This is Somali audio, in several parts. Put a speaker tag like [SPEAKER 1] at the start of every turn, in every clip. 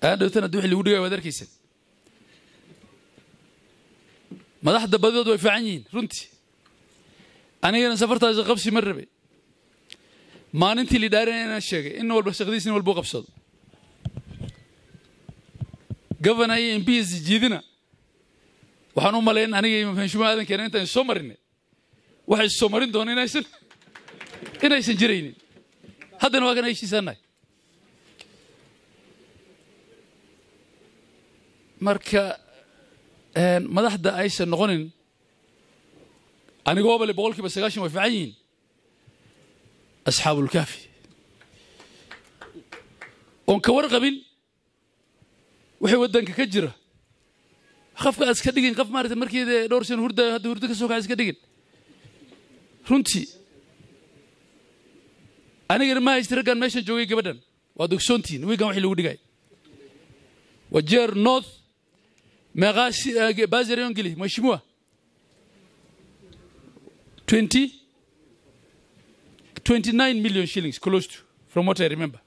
[SPEAKER 1] ayaan dhowtan haddi wixii lagu dhigaya waad arkaysan madaxda badidood way fiican yihiin runtii anigana safartaasi qabsi ma rabe maalintii lidhaarin inaan sheegay in walba shaqadiis in walba u qabsado gavana iyo mps jiidina waxaan u malayn aniga iyo mafenshumaa aadan keena intaan soo marinay waxay soo marin doona inaysan inaysan jiraynin haddana waa kan heshiisaanahay marka madaxda aysan noqonin anigooba le boqol kiiba sagaashan way fiican yihiin asxaabulkaafi oon ka warqabin wixii waddanka ka jira qofka aad iska dhigin qof maarata markii dhowr sano hurdaayo hadda hurdo ka soo kaca iska dhigin runtii anigana ma haysta raggaan meeshan joogay gabadhan waa dogsoontiin wiigan wixii lagu dhigay wajeer north meeqaa bazarion geli mheshimiwa 20 29 million shillings close to from what I remember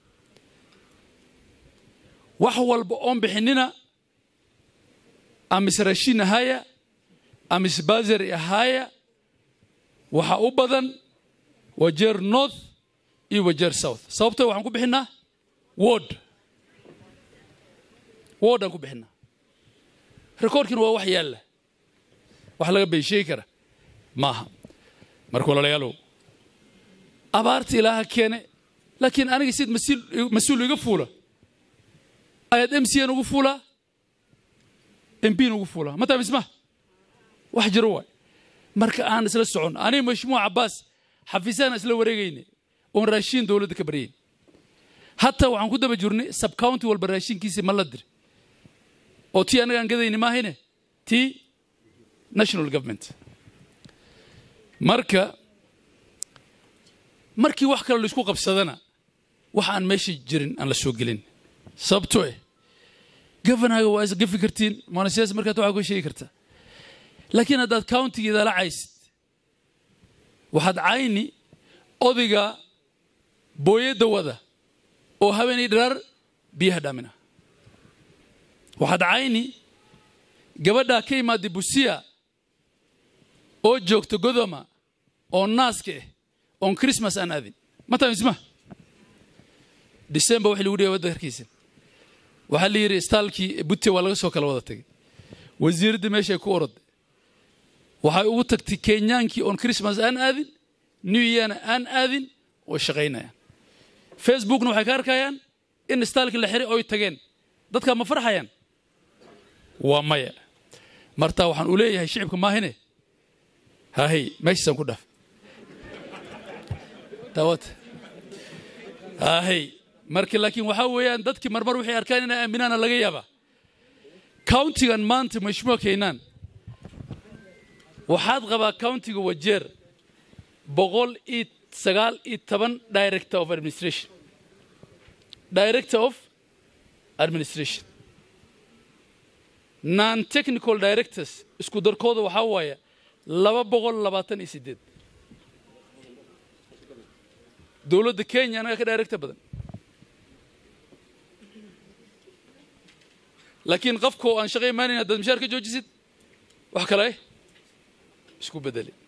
[SPEAKER 1] wax walba oon bixinina amise rashiin ahaya amise bazari ahaya waxa u badan wajeer north iyo wajeer south sababto waxaan ku bixinaa word word aan ku bixinaa rekoordkina waa wax yaalla wax laga beensheegi kara maaha marka walaalayaalow abaarta ilaaha keene laakiin aniga sid mas-uul iga fuula ayaad m c n ugu fuulaa m p n ugu fuulaa mataa misma wax jiro waay marka aan isla socon aniga mashmuuc cabbaas xafiisaan isla wareegayne oon raashiin dowladda ka baryayn hataa waxaan ku daba jirnay subcounty walba raashinkiisa ma la dir oo tii annaga aan gadayni maahayne tii national government marka markii wax kale laisku qabsadana wax aan meesha jirin aan la soo gelin sababto eh governaga waa isgafi kartiin monasiyaas markaad waxaa ku sheegi kartaa laakiin haddaad countigeeda la caysid waxaad cayni odayga booyadda wada oo haweenay dharaar biyaha dhaamina waxaad cayni gabadhaa ka imaadday busiya oo joogta godoma oo naaska ah oon christmas aan aadin mataa misma december waxii lagu dhigay waddanka harkiisa waxaa la yidhi istaalkii butte waa laga soo kala wada tagay wasiiradda meeshay ku oroday waxay ugu tagtay kenyaankii oon christmas aan aadin new yearna aan aadin oo shaqaynayaan facebookna waxay ka arkayaan in istaalkii la xiray oy tageen dadkaa ma farxayaan waa maya martaa waxaan u leeyahay shicibka maahine haahey meeshaasaan ku dhaaf daawad haahey marka laakiin waxaa weeyaan dadkii marmar waxay arkaan inay aaminaana laga yaabaa countigan maanta mashmuuc keenaan waxaad qabaa countiga wajeer boqol iyo sagaal iyo toban director of administration director of administration non technical directors isku darkooda waxaa waaya laba boqol labaatan iyo sideed dowladda kenya anaga ka director badan laakiin qofkoo aan shaqo imaanayn haddaad mishaar ka joojisid wax kale isku bedeli